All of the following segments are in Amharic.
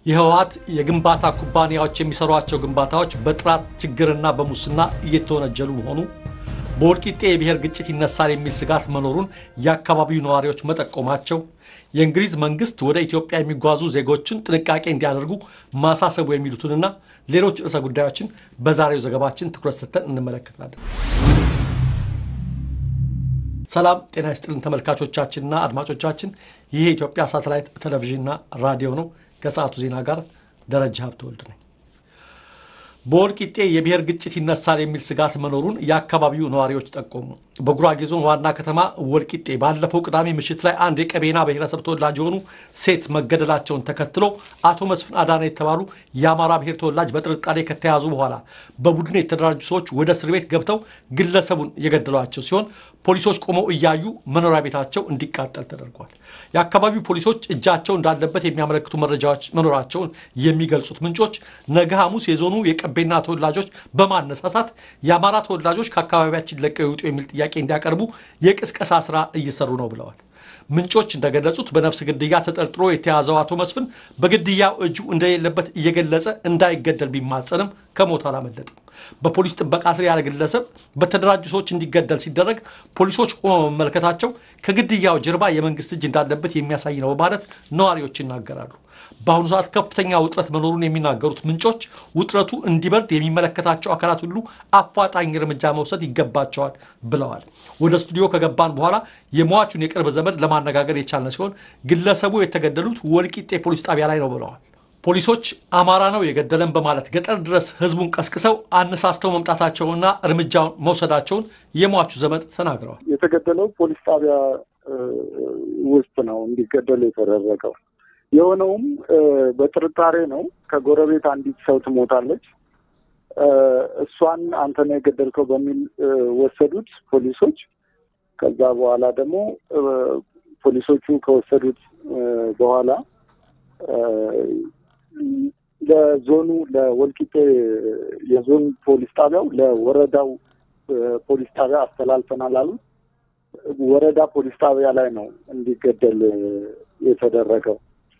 የህወሓት የግንባታ ኩባንያዎች የሚሰሯቸው ግንባታዎች በጥራት ችግርና በሙስና እየተወነጀሉ መሆኑ፣ በወልቂጤ የብሔር ግጭት ይነሳል የሚል ስጋት መኖሩን የአካባቢው ነዋሪዎች መጠቆማቸው፣ የእንግሊዝ መንግስት ወደ ኢትዮጵያ የሚጓዙ ዜጎችን ጥንቃቄ እንዲያደርጉ ማሳሰቡ የሚሉትንና ሌሎች ርዕሰ ጉዳዮችን በዛሬው ዘገባችን ትኩረት ሰጥተን እንመለከታለን። ሰላም ጤና ይስጥልን ተመልካቾቻችንና አድማጮቻችን፣ ይህ የኢትዮጵያ ሳተላይት ቴሌቪዥንና ራዲዮ ነው። ከሰዓቱ ዜና ጋር ደረጃ ሀብተወልድ ነኝ። በወልቂጤ የብሔር ግጭት ይነሳል የሚል ስጋት መኖሩን የአካባቢው ነዋሪዎች ጠቆሙ። በጉራጌ ዞን ዋና ከተማ ወልቂጤ ባለፈው ቅዳሜ ምሽት ላይ አንድ የቀቤና ብሔረሰብ ተወላጅ የሆኑ ሴት መገደላቸውን ተከትሎ አቶ መስፍን አዳነ የተባሉ የአማራ ብሔር ተወላጅ በጥርጣሬ ከተያዙ በኋላ በቡድን የተደራጁ ሰዎች ወደ እስር ቤት ገብተው ግለሰቡን የገደሏቸው ሲሆን ፖሊሶች ቆመው እያዩ መኖሪያ ቤታቸው እንዲቃጠል ተደርጓል። የአካባቢው ፖሊሶች እጃቸው እንዳለበት የሚያመለክቱ መረጃዎች መኖራቸውን የሚገልጹት ምንጮች ነገ ሐሙስ የዞኑ የቀቤና ተወላጆች በማነሳሳት የአማራ ተወላጆች ከአካባቢያችን ለቀው ይውጡ የሚል ጥያቄ እንዲያቀርቡ የቅስቀሳ ስራ እየሰሩ ነው ብለዋል። ምንጮች እንደገለጹት በነፍስ ግድያ ተጠርጥሮ የተያዘው አቶ መስፍን በግድያው እጁ እንደሌለበት እየገለጸ እንዳይገደል ቢማጸንም ከሞት አላመለጥም። በፖሊስ ጥበቃ ስር ያለ ግለሰብ በተደራጁ ሰዎች እንዲገደል ሲደረግ ፖሊሶች ቆመው መመልከታቸው ከግድያው ጀርባ የመንግስት እጅ እንዳለበት የሚያሳይ ነው በማለት ነዋሪዎች ይናገራሉ። በአሁኑ ሰዓት ከፍተኛ ውጥረት መኖሩን የሚናገሩት ምንጮች ውጥረቱ እንዲበርድ የሚመለከታቸው አካላት ሁሉ አፋጣኝ እርምጃ መውሰድ ይገባቸዋል ብለዋል። ወደ ስቱዲዮ ከገባን በኋላ የሟቹን የቅርብ ዘመድ ለማነጋገር የቻልን ሲሆን ግለሰቡ የተገደሉት ወልቂጤ ፖሊስ ጣቢያ ላይ ነው ብለዋል። ፖሊሶች አማራ ነው የገደለን በማለት ገጠር ድረስ ህዝቡን ቀስቅሰው አነሳስተው መምጣታቸውንና እርምጃውን መውሰዳቸውን የሟቹ ዘመድ ተናግረዋል። የተገደለው ፖሊስ ጣቢያ ውስጥ ነው እንዲገደል የተደረገው። የሆነውም በጥርጣሬ ነው። ከጎረቤት አንዲት ሰው ትሞታለች። እሷን አንተ ነው የገደልከው በሚል ወሰዱት ፖሊሶች። ከዛ በኋላ ደግሞ ፖሊሶቹ ከወሰዱት በኋላ ለዞኑ ለወልቂጤ የዞን ፖሊስ ጣቢያው ለወረዳው ፖሊስ ጣቢያ አስተላልፈናል አሉት። ወረዳ ፖሊስ ጣቢያ ላይ ነው እንዲገደል የተደረገው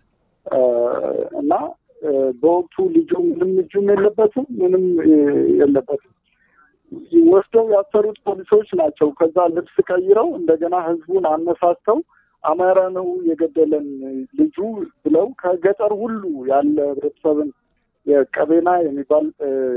እና በወቅቱ ልጁ ምንም እጁም የለበትም፣ ምንም የለበትም። ወስደው ያሰሩት ፖሊሶች ናቸው። ከዛ ልብስ ቀይረው እንደገና ህዝቡን አነሳስተው አማራ ነው የገደለን ልጁ ብለው ከገጠር ሁሉ ያለ ህብረተሰብን የቀቤና የሚባል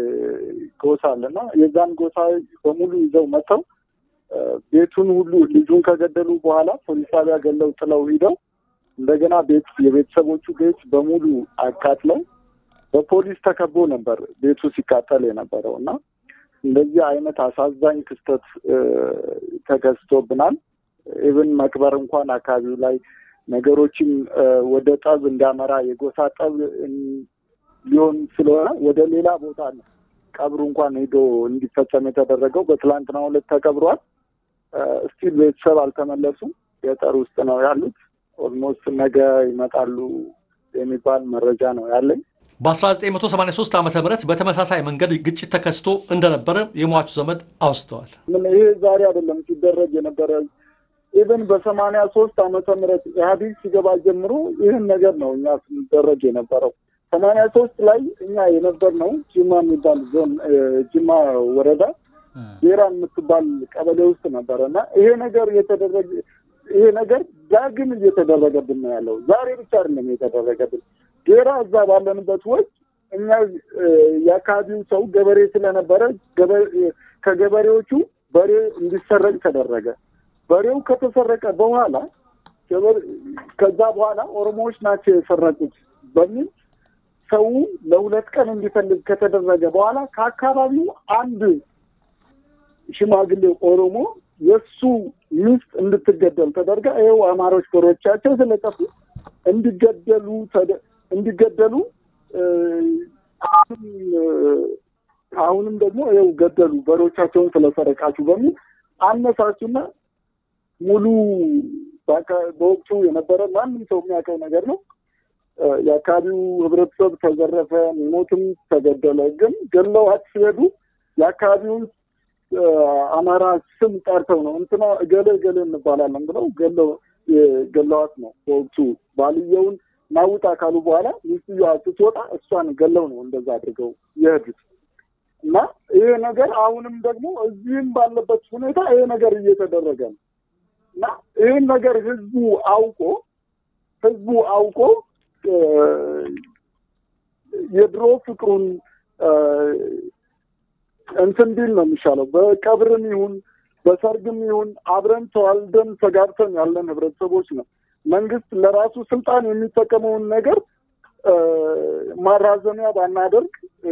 ጎሳ አለና የዛን ጎሳ በሙሉ ይዘው መጥተው ቤቱን ሁሉ ልጁን ከገደሉ በኋላ ፖሊስ ጣቢያ ገለው ጥለው ሂደው እንደገና ቤት የቤተሰቦቹ ቤት በሙሉ አቃጥለው በፖሊስ ተከቦ ነበር ቤቱ ሲቃጠል የነበረው እና እንደዚህ አይነት አሳዛኝ ክስተት ተከስቶብናል። ኢብን መቅበር እንኳን አካባቢው ላይ ነገሮችን ወደ ጠብ እንዲያመራ የጎሳ ጠብ ሊሆን ስለሆነ ወደ ሌላ ቦታ ነው ቀብሩ እንኳን ሄዶ እንዲፈጸም የተደረገው። በትላንትናው ዕለት ተቀብሯል። እስቲል ቤተሰብ አልተመለሱም። ገጠር ውስጥ ነው ያሉት። ኦልሞስት ነገ ይመጣሉ የሚባል መረጃ ነው ያለኝ። በ1983 ዓ ም በተመሳሳይ መንገድ ግጭት ተከስቶ እንደነበረ የሟቹ ዘመድ አውስተዋል። ምን ይሄ ዛሬ አይደለም ሲደረግ የነበረ ኢቨን በሰማንያ ሶስት ዓመተ ምህረት ኢህአዴግ ሲገባ ጀምሮ ይህን ነገር ነው እኛ ስንደረግ የነበረው። ሰማንያ ሶስት ላይ እኛ የነበር ነው ጅማ የሚባል ዞን ጅማ ወረዳ ዴራ የምትባል ቀበሌ ውስጥ ነበረ እና ይሄ ነገር የተደረገ ይሄ ነገር ዳግም እየተደረገብን ነው ያለው። ዛሬ ብቻ አይደለም የተደረገብን። ዴራ እዛ ባለንበት ወቅት እኛ የአካባቢው ሰው ገበሬ ስለነበረ ከገበሬዎቹ በሬ እንዲሰረቅ ተደረገ። በሬው ከተሰረቀ በኋላ ከዛ በኋላ ኦሮሞዎች ናቸው የሰረቁት በሚል ሰው ለሁለት ቀን እንዲፈልግ ከተደረገ በኋላ ከአካባቢው አንድ ሽማግሌ ኦሮሞ የእሱ ሚስት እንድትገደል ተደርጋ ይኸው አማሮች በሮቻቸው ስለጠፉ እንዲገደሉ እንዲገደሉ አሁንም ደግሞ ይኸው ገደሉ በሮቻቸውን ስለሰረቃችሁ በሚል አነሳሱና ሙሉ በወቅቱ የነበረ ማንም ሰው የሚያውቀው ነገር ነው። የአካባቢው ህብረተሰብ ተዘረፈ፣ ሞትም ተገደለ። ግን ገለዋት ሲሄዱ የአካባቢውን አማራ ስም ጠርተው ነው እንትና እገሌ እገሌ እንባላለን ብለው ገለዋት ነው በወቅቱ ባልየውን ናውጣ ካሉ በኋላ ሚስትየዋ ስትወጣ እሷን ገለው ነው እንደዛ አድርገው የሄዱት እና ይሄ ነገር አሁንም ደግሞ እዚህም ባለበት ሁኔታ ይሄ ነገር እየተደረገ ነው እና ይህን ነገር ህዝቡ አውቆ ህዝቡ አውቆ የድሮ ፍቅሩን እንትን ቢል ነው የሚሻለው። በቀብርም ይሁን በሰርግም ይሁን አብረን ተዋልደን ተጋብተን ያለን ህብረተሰቦች ነው። መንግስት ለራሱ ስልጣን የሚጠቀመውን ነገር ማራዘሚያ ባናደርግ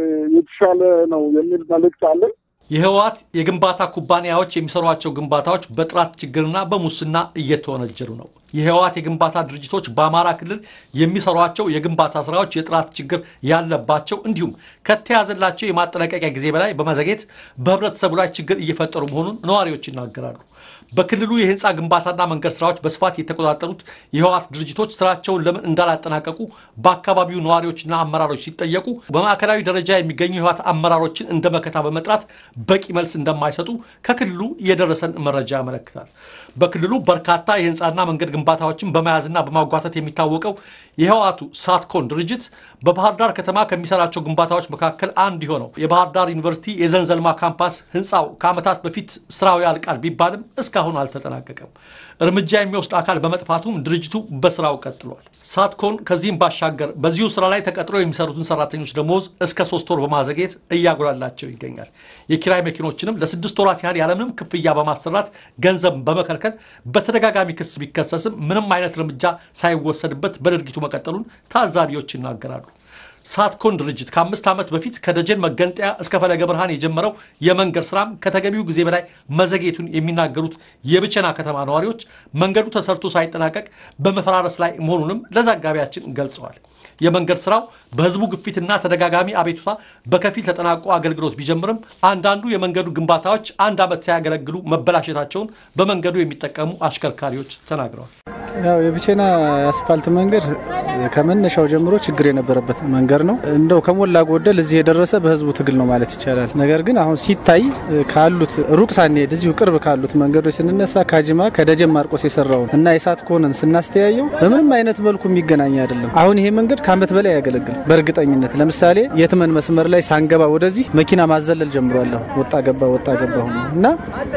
የተሻለ ነው የሚል መልእክት አለን። የህወሓት የግንባታ ኩባንያዎች የሚሰሯቸው ግንባታዎች በጥራት ችግርና በሙስና እየተወነጀሉ ነው። የህወሓት የግንባታ ድርጅቶች በአማራ ክልል የሚሰሯቸው የግንባታ ስራዎች የጥራት ችግር ያለባቸው እንዲሁም ከተያዘላቸው የማጠናቀቂያ ጊዜ በላይ በመዘግየት በህብረተሰቡ ላይ ችግር እየፈጠሩ መሆኑን ነዋሪዎች ይናገራሉ። በክልሉ የህንፃ ግንባታና መንገድ ስራዎች በስፋት የተቆጣጠሩት የህወሓት ድርጅቶች ስራቸውን ለምን እንዳላጠናቀቁ በአካባቢው ነዋሪዎችና አመራሮች ሲጠየቁ በማዕከላዊ ደረጃ የሚገኙ የህወሓት አመራሮችን እንደ መከታ በመጥራት በቂ መልስ እንደማይሰጡ ከክልሉ የደረሰን መረጃ ያመለክታል። በክልሉ በርካታ የህንፃና መንገድ ግንባታዎችን በመያዝና በማጓተት የሚታወቀው የህወሓቱ ሳትኮን ድርጅት በባህር ዳር ከተማ ከሚሰራቸው ግንባታዎች መካከል አንዱ የሆነው የባህር ዳር ዩኒቨርሲቲ የዘንዘልማ ካምፓስ ህንፃው ከዓመታት በፊት ስራው ያልቃል ቢባልም እስካሁን አልተጠናቀቀም። እርምጃ የሚወስድ አካል በመጥፋቱም ድርጅቱ በስራው ቀጥሏል። ሳትኮን ከዚህም ባሻገር በዚሁ ስራ ላይ ተቀጥሮ የሚሰሩትን ሰራተኞች ደሞዝ እስከ ሶስት ወር በማዘግየት እያጉላላቸው ይገኛል። የኪራይ መኪኖችንም ለስድስት ወራት ያህል ያለምንም ክፍያ በማሰራት ገንዘብ በመከልከል በተደጋጋሚ ክስ ቢከሰስም ምንም አይነት እርምጃ ሳይወሰድበት በድርጊቱ መቀጠሉን ታዛቢዎች ይናገራሉ። ሳትኮን ድርጅት ከአምስት ዓመት በፊት ከደጀን መገንጠያ እስከ ፈለገ ብርሃን የጀመረው የመንገድ ስራም ከተገቢው ጊዜ በላይ መዘግየቱን የሚናገሩት የብቸና ከተማ ነዋሪዎች መንገዱ ተሰርቶ ሳይጠናቀቅ በመፈራረስ ላይ መሆኑንም ለዘጋቢያችን ገልጸዋል። የመንገድ ስራው በህዝቡ ግፊትና ተደጋጋሚ አቤቱታ በከፊል ተጠናቆ አገልግሎት ቢጀምርም አንዳንዱ የመንገዱ ግንባታዎች አንድ ዓመት ሳያገለግሉ መበላሸታቸውን በመንገዱ የሚጠቀሙ አሽከርካሪዎች ተናግረዋል። ያው የብቼና አስፓልት መንገድ ከመነሻው ጀምሮ ችግር የነበረበት መንገድ ነው። እንደው ከሞላ ጎደል እዚህ የደረሰ በህዝቡ ትግል ነው ማለት ይቻላል። ነገር ግን አሁን ሲታይ ካሉት ሩቅ ሳንሄድ እዚሁ ቅርብ ካሉት መንገዶች ስንነሳ ካጂማ ከደጀን ማርቆስ የሰራውን እና የሳት ኮንን ስናስተያየው በምንም አይነት መልኩ የሚገናኝ አይደለም። አሁን ይሄ መንገድ ከአመት በላይ ያገለግል በእርግጠኝነት ለምሳሌ የትመን መስመር ላይ ሳንገባ ወደዚህ መኪና ማዘለል ጀምሯለሁ። ወጣ ገባ ወጣ ገባ ሆኖ እና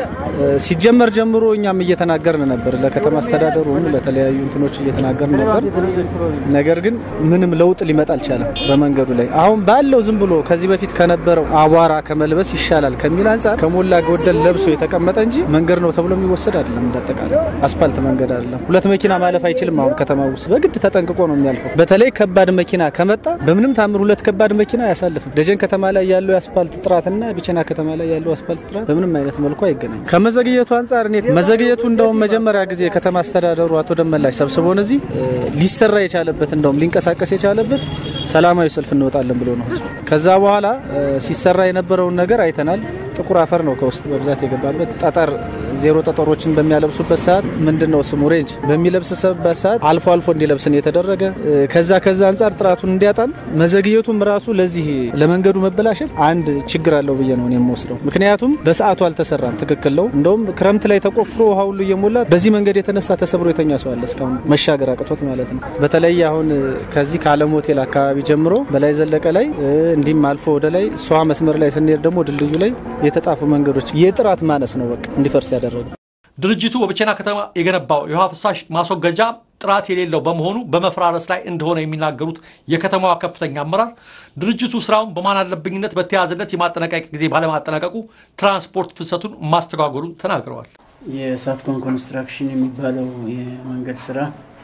ሲጀመር ጀምሮ እኛም እየተናገርን ነበር ለከተማ አስተዳደሩ ለተለያዩ እንትኖች እየተናገርን ነበር። ነገር ግን ምንም ለውጥ ሊመጣ አልቻለም በመንገዱ ላይ። አሁን ባለው ዝም ብሎ ከዚህ በፊት ከነበረው አቧራ ከመልበስ ይሻላል ከሚል አንጻር ከሞላ ጎደል ለብሶ የተቀመጠ እንጂ መንገድ ነው ተብሎ የሚወሰድ አይደለም። እንዳጠቃላይ አስፓልት መንገድ አይደለም። ሁለት መኪና ማለፍ አይችልም። አሁን ከተማ ውስጥ በግድ ተጠንቅቆ ነው የሚያልፈው። በተለይ ከባድ መኪና ከመጣ በምንም ታምር ሁለት ከባድ መኪና አያሳልፍም። ደጀን ከተማ ላይ ያለው የአስፓልት ጥራትና ቢቸና ከተማ ላይ ያለው አስፓልት ጥራት በምንም አይነት መልኩ አይገናኝም። ከመዘግየቱ አንጻር እኔ መዘግየቱ እንደውም መጀመሪያ ጊዜ የከተማ አስተዳደሩ አቶ ደመላሽ ሰብስቦን እዚህ ሊሰራ የቻለበት እንደውም ሊንቀሳቀስ የቻለበት ሰላማዊ ሰልፍ እንወጣለን ብሎ ነው። ከዛ በኋላ ሲሰራ የነበረውን ነገር አይተናል። ጥቁር አፈር ነው ከውስጥ በብዛት የገባበት። ጠጠር ዜሮ ጠጠሮችን በሚያለብሱበት ሰዓት ምንድን ነው ስሙ ሬንጅ በሚለብስበት ሰዓት አልፎ አልፎ እንዲለብስን የተደረገ ከዛ ከዛ አንጻር ጥራቱን እንዲያጣን መዘግየቱም ራሱ ለዚህ ለመንገዱ መበላሸት አንድ ችግር አለው ብዬ ነው የምወስደው። ምክንያቱም በሰዓቱ አልተሰራም። ትክክል ነው። እንደውም ክረምት ላይ ተቆፍሮ ውሃ ሁሉ እየሞላ በዚህ መንገድ የተነሳ ተሰብሮ የተኛ ሰው አለ እስካሁን መሻገር አቅቶት ማለት ነው። በተለይ አሁን ከዚህ ከአለም ሆቴል አካባቢ ጀምሮ በላይ ዘለቀ ላይ እንዲህም አልፎ ወደ ላይ ሰዋ መስመር ላይ ስንሄድ ደግሞ ድልድዩ ላይ የተጣፉ መንገዶች የጥራት ማነስ ነው በቃ እንዲፈርስ ያደረጉ። ድርጅቱ በብቸና ከተማ የገነባው የውሃ ፍሳሽ ማስወገጃ ጥራት የሌለው በመሆኑ በመፈራረስ ላይ እንደሆነ የሚናገሩት የከተማዋ ከፍተኛ አመራር ድርጅቱ ስራውን በማን አለብኝነት በተያዘለት የማጠናቀቂያ ጊዜ ባለማጠናቀቁ ትራንስፖርት ፍሰቱን ማስተጓጎሉን ተናግረዋል። የሳትኮን ኮንስትራክሽን የሚባለው የመንገድ ስራ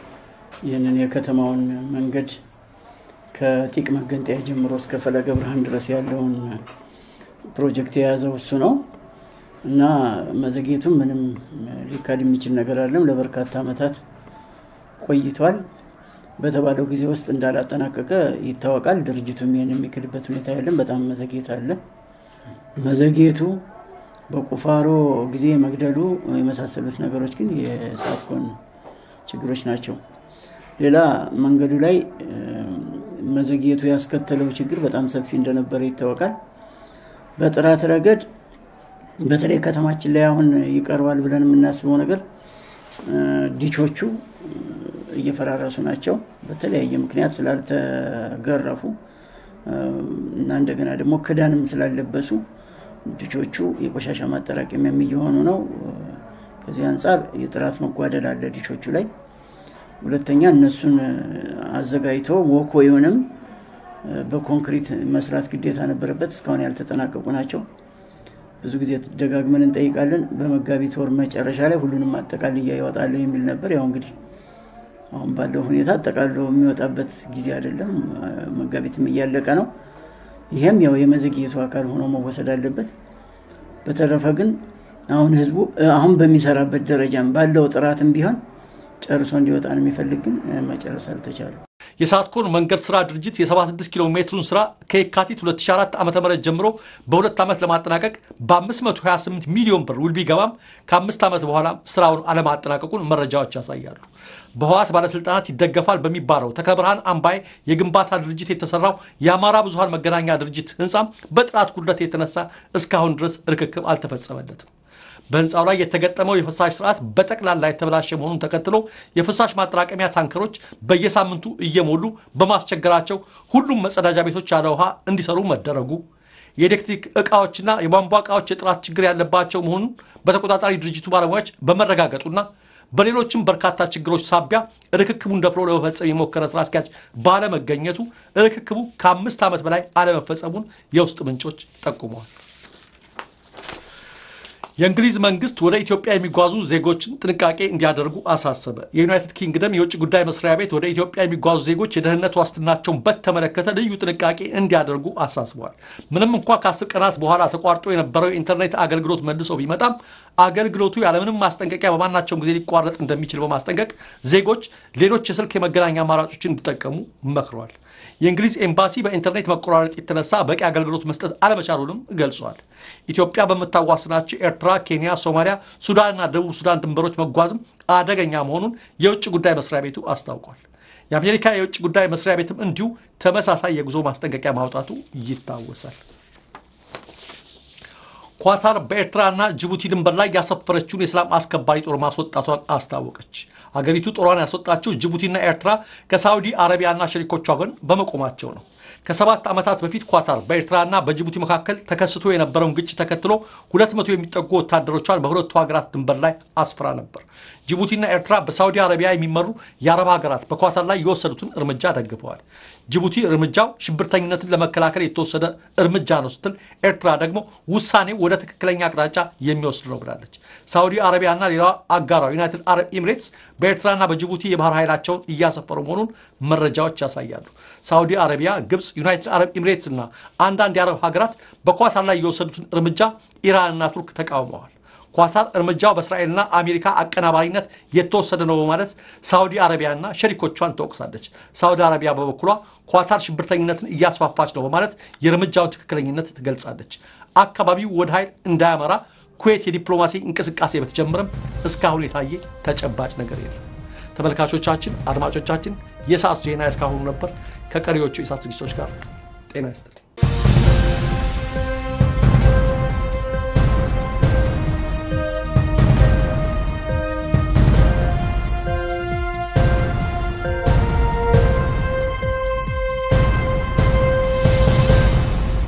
ይህንን የከተማውን መንገድ ከጢቅ መገንጠያ ጀምሮ እስከ ፈለገ ብርሃን ድረስ ያለውን ፕሮጀክት የያዘው እሱ ነው እና መዘግየቱም ምንም ሊካድ የሚችል ነገር አለም። ለበርካታ ዓመታት ቆይቷል። በተባለው ጊዜ ውስጥ እንዳላጠናቀቀ ይታወቃል። ድርጅቱም ይህን የሚክድበት ሁኔታ የለም። በጣም መዘግየት አለ። መዘግየቱ በቁፋሮ ጊዜ መግደሉ የመሳሰሉት ነገሮች ግን የሳትኮን ችግሮች ናቸው። ሌላ መንገዱ ላይ መዘግየቱ ያስከተለው ችግር በጣም ሰፊ እንደነበረ ይታወቃል። በጥራት ረገድ በተለይ ከተማችን ላይ አሁን ይቀርባል ብለን የምናስበው ነገር ዲቾቹ እየፈራረሱ ናቸው። በተለያየ ምክንያት ስላልተገረፉ እና እንደገና ደግሞ ክዳንም ስላለበሱ ልጆቹ የቆሻሻ ማጠራቀሚያም እየሆኑ ነው። ከዚህ አንጻር የጥራት መጓደል አለ ዲሾቹ ላይ። ሁለተኛ እነሱን አዘጋጅቶ ወኮዩንም በኮንክሪት መስራት ግዴታ ነበረበት። እስካሁን ያልተጠናቀቁ ናቸው። ብዙ ጊዜ ደጋግመን እንጠይቃለን። በመጋቢት ወር መጨረሻ ላይ ሁሉንም አጠቃልያ ይወጣል የሚል ነበር። ያው እንግዲህ አሁን ባለው ሁኔታ አጠቃሎ የሚወጣበት ጊዜ አይደለም። መጋቢትም እያለቀ ነው። ይሄም ያው የመዘግየቱ አካል ሆኖ መወሰድ አለበት። በተረፈ ግን አሁን ህዝቡ አሁን በሚሰራበት ደረጃም ባለው ጥራትም ቢሆን ጨርሶ እንዲወጣ ነው የሚፈልግ፣ ግን መጨረስ አልተቻለም። የሳትኮን መንገድ ስራ ድርጅት የ76 ኪሎ ሜትሩን ስራ ከየካቲት 2004 ዓ ም ጀምሮ በሁለት ዓመት ለማጠናቀቅ በ528 ሚሊዮን ብር ውል ቢገባም ከአምስት ዓመት በኋላ ስራውን አለማጠናቀቁን መረጃዎች ያሳያሉ። በህወሓት ባለስልጣናት ይደገፋል በሚባለው ተክለ ብርሃን አምባዬ የግንባታ ድርጅት የተሰራው የአማራ ብዙሃን መገናኛ ድርጅት ህንፃም በጥራት ጉድለት የተነሳ እስካሁን ድረስ ርክክብ አልተፈጸመለትም። በህንፃው ላይ የተገጠመው የፍሳሽ ስርዓት በጠቅላላ የተበላሸ መሆኑን ተከትሎ የፍሳሽ ማጠራቀሚያ ታንከሮች በየሳምንቱ እየሞሉ በማስቸገራቸው ሁሉም መጸዳጃ ቤቶች ያለ ውሃ እንዲሰሩ መደረጉ፣ የኤሌክትሪክ እቃዎችና የቧንቧ እቃዎች የጥራት ችግር ያለባቸው መሆኑን በተቆጣጣሪ ድርጅቱ ባለሙያዎች በመረጋገጡና በሌሎችም በርካታ ችግሮች ሳቢያ ርክክቡን ደፍሮ ለመፈጸም የሞከረ ስራ አስኪያጅ ባለመገኘቱ ርክክቡ ከአምስት ዓመት በላይ አለመፈጸሙን የውስጥ ምንጮች ጠቁመዋል። የእንግሊዝ መንግስት ወደ ኢትዮጵያ የሚጓዙ ዜጎችን ጥንቃቄ እንዲያደርጉ አሳሰበ። የዩናይትድ ኪንግደም የውጭ ጉዳይ መስሪያ ቤት ወደ ኢትዮጵያ የሚጓዙ ዜጎች የደህንነት ዋስትናቸውን በተመለከተ ልዩ ጥንቃቄ እንዲያደርጉ አሳስቧል። ምንም እንኳ ከአስር ቀናት በኋላ ተቋርጦ የነበረው የኢንተርኔት አገልግሎት መልሶ ቢመጣም አገልግሎቱ ያለምንም ማስጠንቀቂያ በማናቸውም ጊዜ ሊቋረጥ እንደሚችል በማስጠንቀቅ ዜጎች ሌሎች የስልክ የመገናኛ አማራጮችን እንዲጠቀሙ መክረዋል። የእንግሊዝ ኤምባሲ በኢንተርኔት መቆራረጥ የተነሳ በቂ አገልግሎት መስጠት አለመቻሉንም ገልጿል። ኢትዮጵያ በምታዋስናቸው ኤርትራ፣ ኬንያ፣ ሶማሊያ፣ ሱዳንና ደቡብ ሱዳን ድንበሮች መጓዝም አደገኛ መሆኑን የውጭ ጉዳይ መስሪያ ቤቱ አስታውቋል። የአሜሪካ የውጭ ጉዳይ መስሪያ ቤትም እንዲሁ ተመሳሳይ የጉዞ ማስጠንቀቂያ ማውጣቱ ይታወሳል። ኳታር በኤርትራና ጅቡቲ ድንበር ላይ ያሰፈረችውን የሰላም አስከባሪ ጦር ማስወጣቷን አስታወቀች። አገሪቱ ጦሯን ያስወጣችው ጅቡቲና ኤርትራ ከሳዑዲ አረቢያና ሸሪኮቿ ጎን በመቆማቸው ነው። ከሰባት ዓመታት በፊት ኳታር በኤርትራና በጅቡቲ መካከል ተከስቶ የነበረውን ግጭት ተከትሎ ሁለት መቶ የሚጠጉ ወታደሮቿን በሁለቱ ሀገራት ድንበር ላይ አስፍራ ነበር። ጅቡቲና ኤርትራ በሳዑዲ አረቢያ የሚመሩ የአረብ ሀገራት በኳታር ላይ የወሰዱትን እርምጃ ደግፈዋል። ጅቡቲ እርምጃው ሽብርተኝነትን ለመከላከል የተወሰደ እርምጃ ነው ስትል፣ ኤርትራ ደግሞ ውሳኔው ወደ ትክክለኛ አቅጣጫ የሚወስድ ነው ብላለች። ሳዑዲ አረቢያና ሌላ አጋሯ ዩናይትድ አረብ ኤሚሬትስ በኤርትራና በጅቡቲ የባህር ኃይላቸውን እያሰፈሩ መሆኑን መረጃዎች ያሳያሉ። ሳዑዲ አረቢያ፣ ግብፅ፣ ዩናይትድ አረብ ኤሚሬትስ እና አንዳንድ የአረብ ሀገራት በኳታር ላይ የወሰዱትን እርምጃ ኢራንና ቱርክ ተቃውመዋል። ኳታር እርምጃው በእስራኤልና አሜሪካ አቀናባሪነት የተወሰደ ነው በማለት ሳዑዲ አረቢያና ሸሪኮቿን ትወቅሳለች። ሳዑዲ አረቢያ በበኩሏ ኳታር ሽብርተኝነትን እያስፋፋች ነው በማለት የእርምጃውን ትክክለኝነት ትገልጻለች። አካባቢው ወደ ኃይል እንዳያመራ ኩዌት የዲፕሎማሲ እንቅስቃሴ በተጀመረም እስካሁን የታየ ተጨባጭ ነገር የለም። ተመልካቾቻችን፣ አድማጮቻችን የሰዓቱ ዜና እስካሁኑ ነበር። ከቀሪዎቹ የሰዓት ዝግጅቶች ጋር ጤና ይስጥልኝ።